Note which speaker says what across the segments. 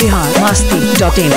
Speaker 1: Bihar Masti dot in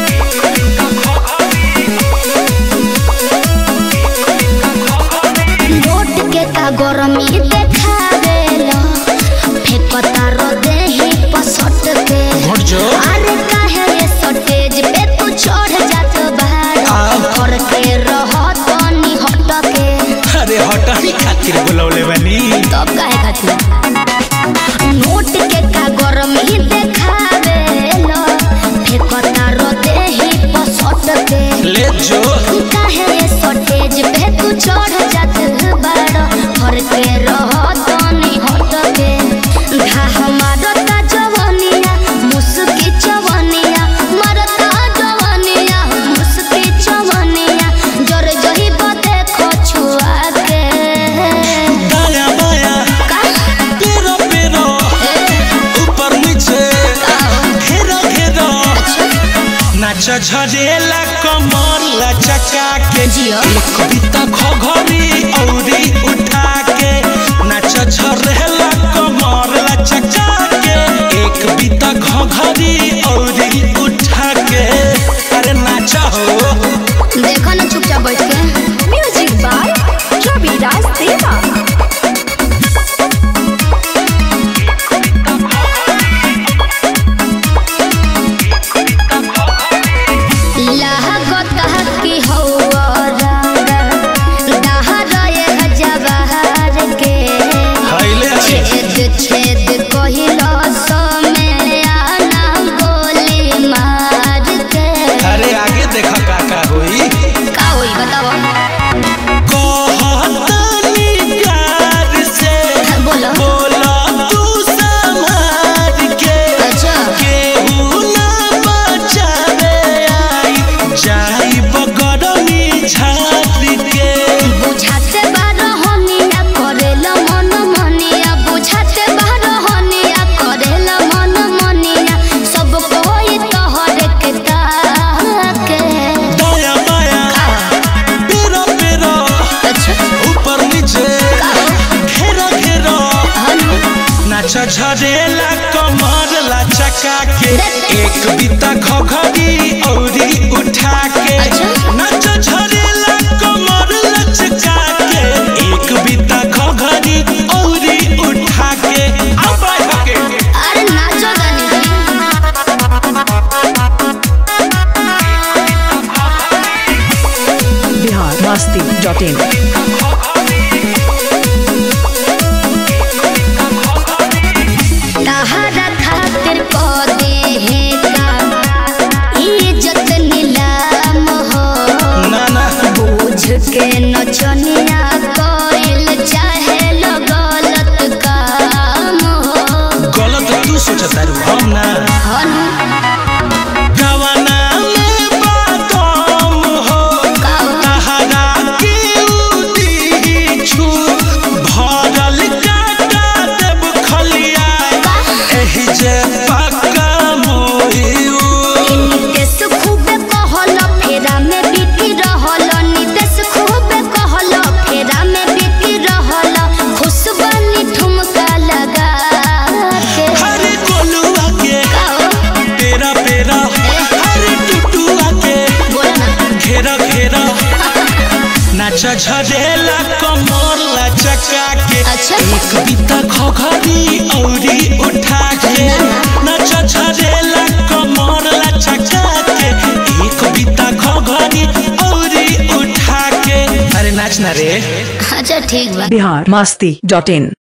Speaker 2: note के का गरमी देखावेला फेकता रो देही पसट के
Speaker 3: घट जो
Speaker 2: अरे काहे ये सटेज पे तू चढ़ जात बाड़
Speaker 3: आओ।
Speaker 2: कर के रह तनी हट के
Speaker 3: अरे हटानी खातिर बुलौले बनी
Speaker 2: तब काहे खातिर नोट के का गरमी देखावेला फेकता रो देही पसट के
Speaker 3: ले जो
Speaker 2: काहे ये सटेज पे तू चढ़ जात बाड़ घर के रह तनी हट के घाह मारता जवनिया मुस्की चवनिया मारता जवनिया मुस्की चवनिया जर जही बदे खछुआ के
Speaker 3: दाया बाया
Speaker 2: का
Speaker 3: पेरो पेरो ऊपर नीचे घेरा घेरा नाच झरेला कमर लचका के
Speaker 2: जिया।
Speaker 3: एक बीता घघरी औरी उठा के नाच झरेला कमर लचका के एक बीता घघरी औरी उठा के अरे नाच हो
Speaker 2: देखो ना चुपचाप बैठ के म्यूजिक बाय रवि राज देवा लागत की हौवा दहर जवाहर के
Speaker 3: हैले है
Speaker 2: छेद छेद कहिलो समय आना गोली मार के
Speaker 3: अरे आगे देखा का का होई
Speaker 2: का होई बताओ
Speaker 3: कहतनी प्यार से
Speaker 2: बोलो
Speaker 3: बोला तू संभाल के
Speaker 2: अच्छा
Speaker 3: केहू ना बचावे आई जाई बगड़नी झाड़ के
Speaker 2: बुझाते बारो हनिया करेला मन मनिया बुझाते बारो हनिया करेला मन मनिया सब कोई तोहर के ताके
Speaker 3: दाया बाया पेरा पेरा
Speaker 2: अच्छा
Speaker 3: ऊपर नीचे घेरा घेरा नाचा झरेला कमर लचका के एक बीता घघरी औरी उठा के
Speaker 2: अच्छा।
Speaker 3: नाचा झरेला कमर लचका के एक बीता घघरी औरी उठा के अब के
Speaker 2: अरे नाचो गानी
Speaker 1: बिहार मस्ती डॉट इन
Speaker 2: तहरा खातिर को दे है का इज्जत नीलाम हो
Speaker 3: ना ना
Speaker 2: बुझ के नचनिया कोइल चाहे लो गलत काम हो
Speaker 3: गलत तू सोचता रू हम ना
Speaker 2: हन
Speaker 3: गवाना में बातम हो
Speaker 2: काओ
Speaker 3: तहरा के उदी छु भरल काटा देब खलिया एही जे पक्का मोहिउ
Speaker 2: नितेश खूबे कहल फेरा में बिकी रहल नितेश खूबे कहल फेरा में बिकी रहल खुश बनी ठुमका लगा के
Speaker 3: हरे गोलुआ के
Speaker 2: काओ
Speaker 3: पेरा पेरा हरे टुटुआ के
Speaker 2: बोला ना
Speaker 3: घेरा घेरा नाच झरेला कमर लचका के
Speaker 2: अच्छा।
Speaker 3: एक बीता घघरी औरी उठा के नाच झरेला कमर लचका के एक बीता घघरी औरी उठा के अरे नाच ना रे
Speaker 2: अच्छा ठीक बा
Speaker 1: बिहार मस्ती डॉट इन